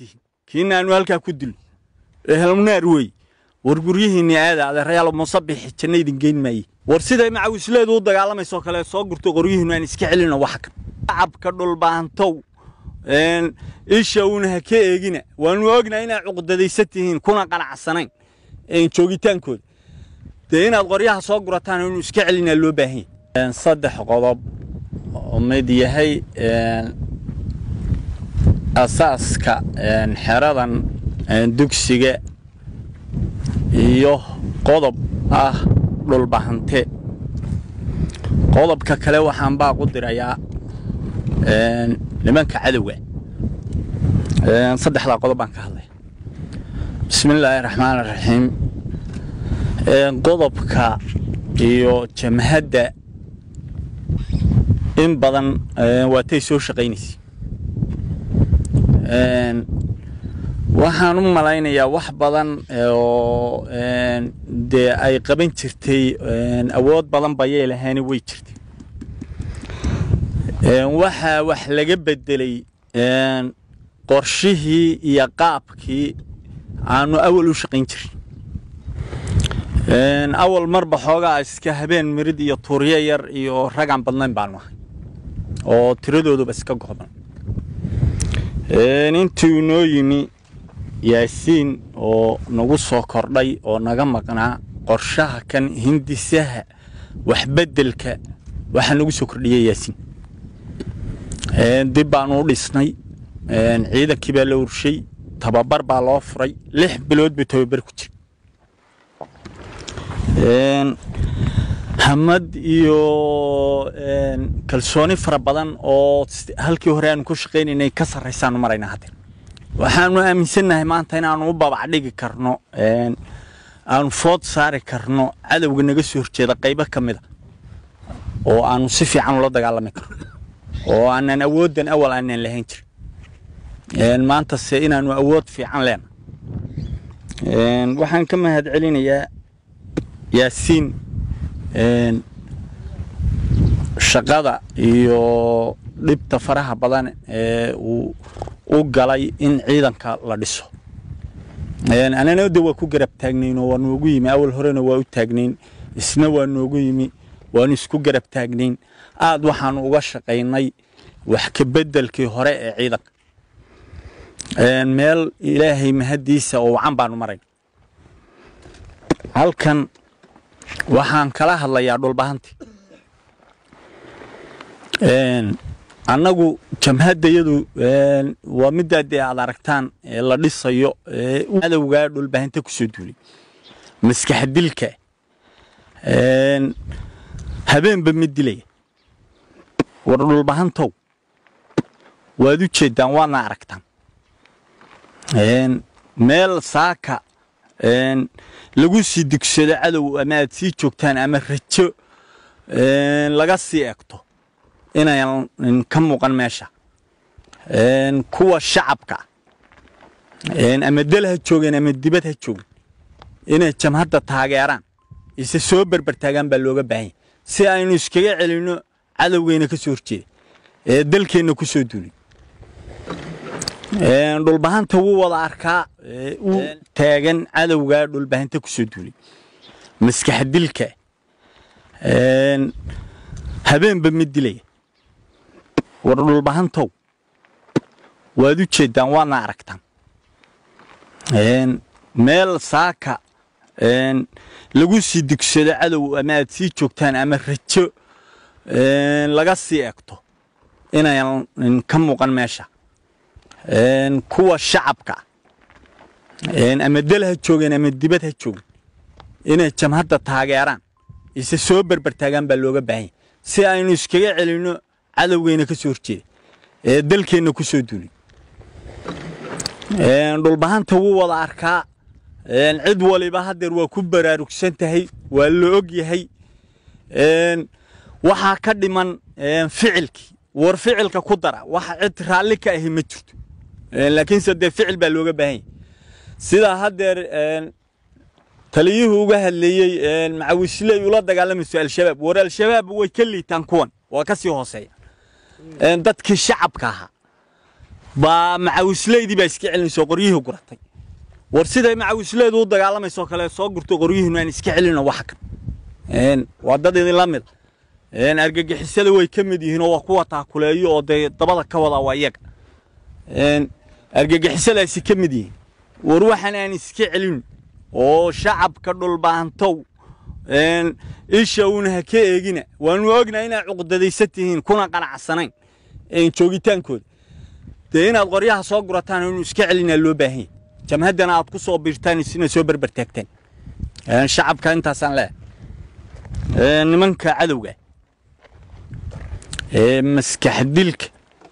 tihiin kiina aanu halkaa ku dilno ehelmunaar wey war guryihiinni aada adeerayaal musabixi janna idin geyn maaye war siday macawisleedu u dagaalamayso kale soo gurto qoryihiinu aan iska celino wax kan shacabka dhulbaantow isha uuna ha ka eegina waanu ognaa inaad cuqdadaysan tihiin kuna qanacsanayn joogitaankooda dee inaad qoryaha soo gurataan inu iska celinaa loo baahan yahay saddex qodob oo mid yahay asaaska xeradan dugsiga iyo qodob ah dhulbahante qodobka kale waxaan baaq u dirayaa nimanka cadowga saddexdaa qodob baan ka hadlaya bismi illaahi raxmaan raxiim qodobka iyo jamhadda in badan waatay soo shaqaynaysa waxaan u malaynayaa wax badan oo dee ay qaban jirtay awood badan bayay lahaani way jirtay waxaa wax laga bedelay qorshihii iyo qaabkii aanu awal u shaqayn jirin awal marba xoogaa iska habeen mirid iyo tuuryo yar iyo ragaan badnayn baanu ahay oo tiradooduba iska go'dan intuu noo yimi yaasiin oo nagu soo kordhay oo naga maqnaa qorshaha kan hindisaha waxbeddelka waxaa nagu soo kordhiyay yaasiin dib baanu u dhisnay ciidankii baa la urshay tababar baa loo furay lix bilood buu tababar ku jira hamad iyo kalsooni fara badan oo halkii hore aanu ku shaqaynaynay ka sarraysaanu maraynaa haddeer waxaanu aaminsannahay maanta inaanu u babac dhigi karno aanu food saari karno cadowga naga soo horjeeda qaybo ka mida oo aanu si fiican ula dagaalami karno oo aanan awooddan awal aanan lahayn jirin maantase inaanu awood fiican leena waxaan ka mahad celinayaa yaasiin shaqada iyo dhibta faraha badan ee uu u galay in ciidanka la dhiso anana de waa ku garab taagnayn oo waa noogu yimi awal horena waa u taagnayn isna waa noogu yimi waanu isku garab taagnayn aad waxaanu uga shaqaynay wax ka beddelkii hore ee ciidanka meel ilaahay mahaddiisa oo wacan baanu marayn halkan waxaan kala hadlayaa dhulbahantii annagu jamhaddayadu waa middaa dee aad aragtaan la dhisayo cadowgaa dhulbahanta ku soo duulay maskaxdilka habeenba mid dilaya war dhulbahantow waad u jeeddaan waadna aragtaan meel saaka lagu sii dugsado cadow ama aad sii joogtaan ama rajo laga sii egto inayan ka muuqan meesha kuwa shacabka ama dal ha joogeen ama dibad ha joogeen inay jamhadda taageeraan ise soo berbertaagaan baa looga baahanya si aynu iskaga celinno cadowgeyna ka soo horjeeda ee dalkeenna ku soo duulay dhulbahanta wuu wada arkaa u taagan cadowgaa dhulbahanta ku soo duulay maskaxdilka habeenba mid dilaya war dhulbahantow waad u jeeddaan waadna aragtaan meel saaka lagu sii dugsado cadow ama aad sii joogtaan ama rajo laga sii egto inayan ka muuqan meesha kuwa shacabka ama dal ha joogeen ama dibad ha joogeen inay jamhadda taageeraan ise soo berbertaagaan baa looga baahanya si aynu iskaga celinno cadowgeyna ka soo horjeeda ee dalkeenna ku soo duulay dhulbahanta wuu wada arkaa cid waliba haddeer waa ku baraarugsan tahay waa la og yahay waxaa ka dhiman ficilkii war ficilka ku dara waxa cid raalli ka ahi ma jirto laakiinse dee ficil baa looga baahan yahy sidaa haddeer taliyuhu uga hadleeyey macawisley ula dagaalamayso al-shabaab war al-shabaab way ka liitaan kuwan waa ka sii hooseeya dadkii shacabka ahaa baa macawisleydii baa iska celinayso qoryihii guratay war siday macawisleedu u dagaalamayso kale soo gurto qoryihiinu aan iska celino wax kan waa dad idinla mid argagixisada way ka mid yihiin oo waa kuwa taakuleeyo oo dee dabada ka wada waa iyaga argagixisadaasi ka mid yihiin war waxaan aan iska celin oo shacabka dhulbaantow isha uuna ha ka eegina waanu ognahay inaad cuqdadaysan tihiin kuna qanacsanayn joogitaankooda dee inaad qoryaha soo gurataan inuu iska celinaa loo baahan yahay jamhaddana aad ku soo biirtaan isina soo berbertaagtaan shacabka intaasaan leeyahay nimanka cadowga ee maskaxdilka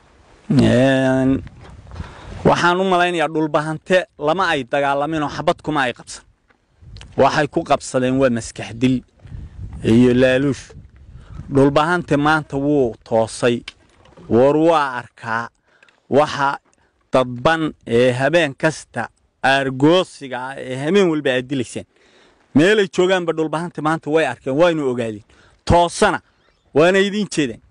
waxaan u malaynayaa dhulbahante lama ay dagaalamin oo xabad kuma ay qabsan waxay ku qabsadeen waa maskaxdil iyo laaluush dhulbahante maanta wuu toosay war waa arkaa waxa dadban ee habeen kasta aargoosiga ah ee habeen walba aad dilaysaan meelay joogaanba dhulbahante maanta way arkeen waynu ogaadeen toosana waana idiin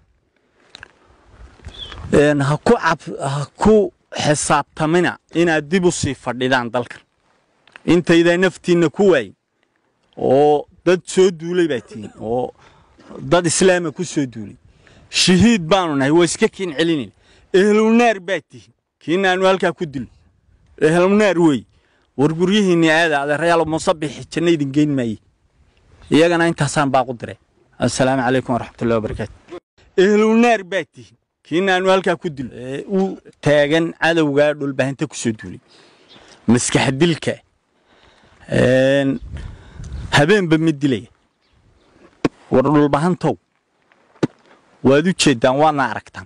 jeedaan ha ku xisaabtamina inaad dib u sii fadhidaan dalkan intaydaa naftiinna ku waayin oo dad soo duulay baa tihiin oo dad islaama ku soo duulay shahiid baanu nahay waa iska kiin celinayna ehlunaar baa tihiin kiina aanu halkaa ku dilno ehlunaar weeye war guryihiinni aada adeerayaal musabixi janno idin geyn maaye iyagana intaasaan baaqu diray assalaamu calaykum waraxmatullahi wabarakaatu ehlunaar baa tihiin kiina aanu halkaa ku dilno u taagan cadowgaa dhulbahinta ku soo duulay maskaxdilka habeenba mid dilaya war dhulbahantow waad u jeeddaan waadna aragtaan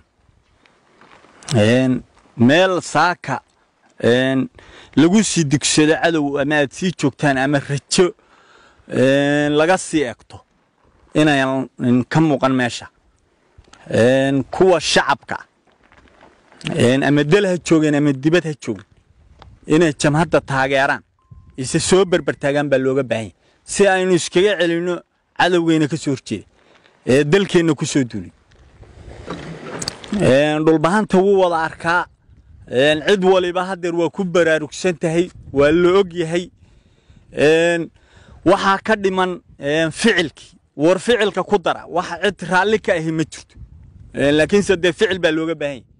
meel saaka lagu sii digsado cadow ama aad sii joogtaan ama rajo laga sii egto inayan ka muuqan meesha kuwa shacabka ama dal ha joogeen ama dibad ha joogeen inay jamhadda taageeraan ise soo berbertaagaan baa looga baahan yahy si aynu iskaga celinno cadowgeyna ka soo horjeeda ee dalkeenna ku soo duulay dhulbahanta wuu wada arkaa cid waliba haddeer waa ku baraarugsan tahay waa la og yahay waxaa ka dhiman ficilkii war ficilka ku dara waxa cid raalli ka ahi ma jirto laakiinse dee ficil baa looga baahan yahy